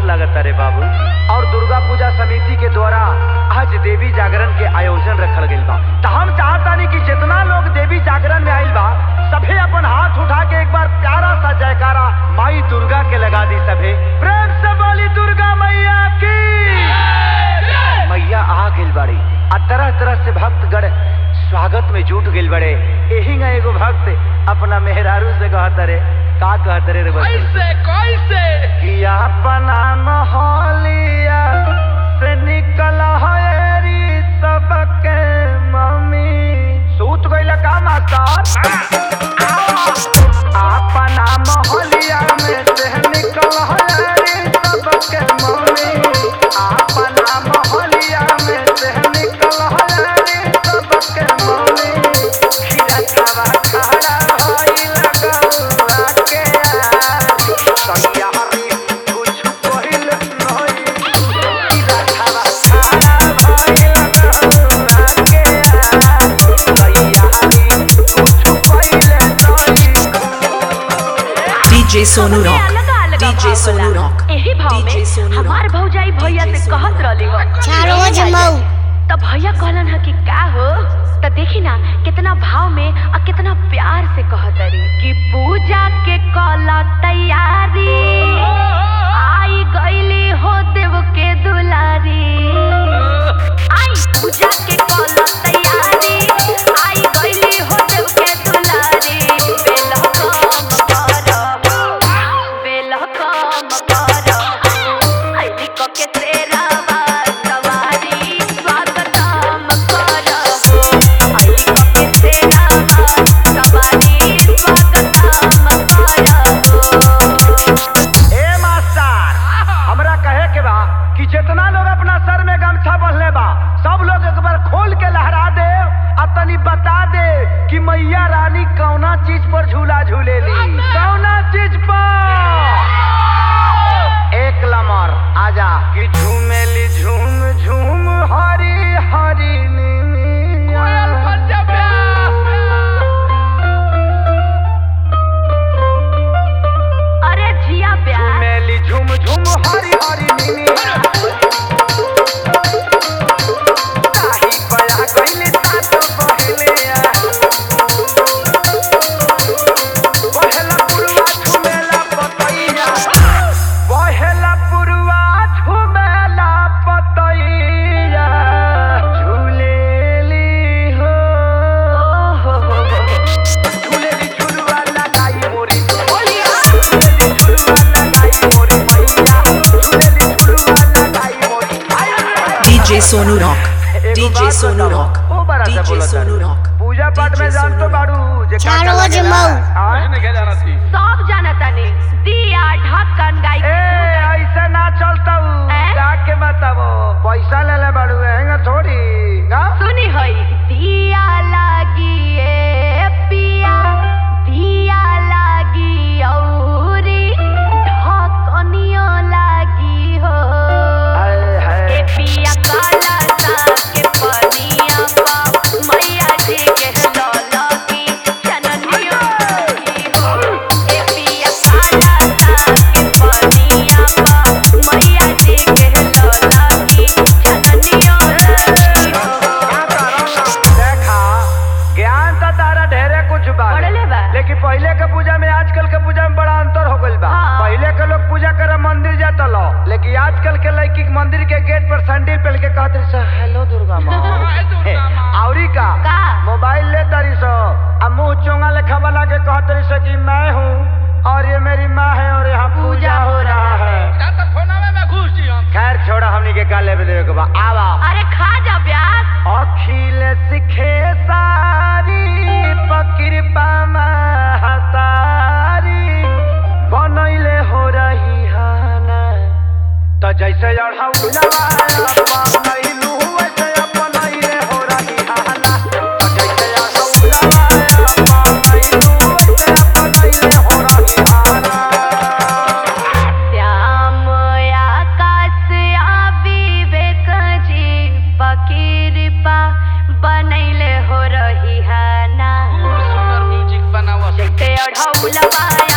लगता रे बाबू और दुर्गा पूजा समिति के द्वारा आज देवी जागरण के आयोजन रखल गइल बा त हम चाहतानी कि जितना लोग देवी जागरण में आइल बा सभे अपन हाथ उठा के एक बार प्यारा सा जयकारा माई दुर्गा के लगा दी सभे प्रेम से बोली दुर्गा मैया की मैया आ गइल बाड़ी आ तरह तरह से भक्तगण स्वागत में जुट गइल बड़े एही ना एगो भक्त अपना मेहरारू से कहत रे का कहत रे रे बच्चा? कैसे कैसे कि अपना मोहलिया से निकल हरी सबके मम्मी सूत गइल का मास्टर अपना मोहलिया में से निकल हरी सबके मम्मी अपना मोहलिया में से निकल हरी सबके मम्मी खीरा खावा खड़ा भइल गौआ के सनिया हरी कुछ पहिल नहीं खीरा खावा खड़ा भइल गौआ के सनिया हरी कुछ पहिल नहीं DJ Sonu सबके Rock. अलग अलग DJ भाव Sonu होला। Rock. एही भाव DJ में Sonu हमार Rock. भौजाई भैया DJ से Sonu कहत Rock. रहली हो चारो जमाऊ त भैया कहलन ह कि का हो त देखी ना कितना भाव में और कितना प्यार से कहत रे कि पूजा के कला तैयारी आई गईली हो देव के दुलारी आई पूजा के कला तैयारी आई गईली हो देव के दुलारी बेल काम कर बेल काम कर आईली को के तेरावा सवारी स्वागतम कर आईली को के तेरावा सवारी स्वागतम कर ए मास्टर हमरा कहे के बा कि जितना लोग अपना सर में गमछा बंधले बा सब लोग एक बार खोल के लहरा दे आ तनी बता दे कि मैया रानी कौना चीज पर झूला झूलेली कौना चीज पर एक लमर आजा कि झूमेली झूम झूम हरी हरी कोयल नीनिया। पंजाब अरे जिया प्यार झूमेली झूम झूम हरी हरी नीनिया ताही बया गइली सात बहेलिया बहेला पुरवा झुमेला पतैया बहेला पुरवा झुमेला पतैया झूलेली हो ओहो हो हो झूलेली झुलवा लगाई मोरी झूलेली झुलवा लगाई मोरी मैया झूलेली झुलवा लगाई मोरी DJ Sonu Rock. एगो DJ बात Sonu बताओ, Rock. ओ बड़ा सा DJ बोलत Sonu बाड़ू। Rock. पूजा पाठ में DJ जान तो Sonu बाड़ू जे का चारो का लगेला। जमाऊ। हाँ? नहीं क्या जाना थी सब जानता ने दिया ढक्कन गाई ए ऐसे ना चलता ए? जाके बताबो पैसा ले ले बाड़ू हैंगा थोड़ी ना सुनी होई दिया लागी ए पिया दिया लागी औरी ढक्कनियो लागी हो हाय हाय ए पिया काला सा के पनिया पा मैया जी के लौला की चननियो लागी हो ए पिया काला सा के पनिया पा मैया जी के लौला की चननियो लागी हो देखा ज्ञान तो तारा ढेरे कुछ बा पढ़ले बा। लेकिन पहले के पूजा में आजकल के पूजा में बड़ा अंतर हो गइल बा हाँ। पहले के लोग पूजा करे मंदिर जाता लो लेकिन आजकल के लड़की के मंदिर के गेट पर सैंडल पहन के कहते सो हेलो दुर्गा माँ हाय दुर्गा माँ। औरी का का? मोबाइल ले तारी सो आ मुंह चोंगा लेखा बना के कहते रही सो कि मैं हूँ और ये मेरी माँ है और यहाँ पूजा हो रहा है जा तो फोनावे में घुस जी हम खैर छोड़ा हमनी के का लेवे देवे के बा आवा अरे खा जा ब्यास अखिल सिखे सारी पकृपा महतारी बनैले हो रही हाना त जैसे अढ़ौलवा बनैलू वैसे अपनैले हो रही हाना त जैसे अढ़ौलवा बनैलू वैसे अपनैले हो रही हाना श्याम आकाश आ विवेक जी पकिरपा बनैले हो रही है ना सुंदर म्यूजिक बनावा जैसे अढ़ौलवा